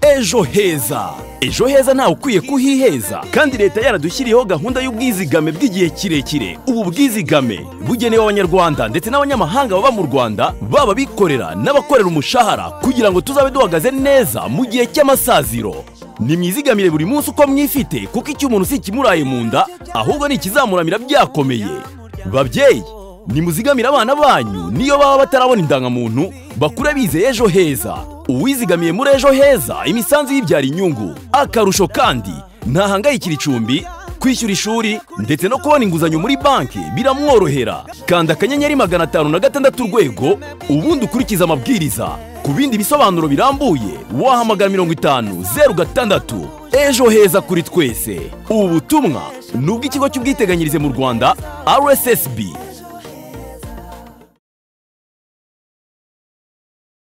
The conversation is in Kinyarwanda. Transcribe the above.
ejo heza ejo heza ntawe ukwiye kuhiheza kandi leta yaradushyiriyeho gahunda y'ubwizigame bw'igihe kirekire ubu bwizigame bugenewe abanyarwanda ndetse n'abanyamahanga baba mu rwanda baba abikorera n'abakorera umushahara kugira ngo tuzabe duhagaze neza mu gihe cy'amasaziro nimwizigamire buri munsi uko mwifite kuko icyo umuntu si ikimuraye mu nda ahubwo ni ikizamuramira byakomeye babyeyi nimuzigamire abana banyu niyo baba batarabona indangamuntu bakura bizeye ejo heza uwizigamiye muri ejo heza imisanzu yibyara inyungu akarusho kandi ntahangayikira icumbi kwishyura ishuri ndetse no kubona inguzanyo muri banki biramworohera kanda akanyenyeri magana atanu na gatandatu urwego ubundi ukurikize amabwiriza ku bindi bisobanuro birambuye wahamagara mirongo itanu zeru gatandatu ejo heza kuri twese ubu butumwa ni ubw'ikigo cy'ubwiteganyirize mu rwanda rssb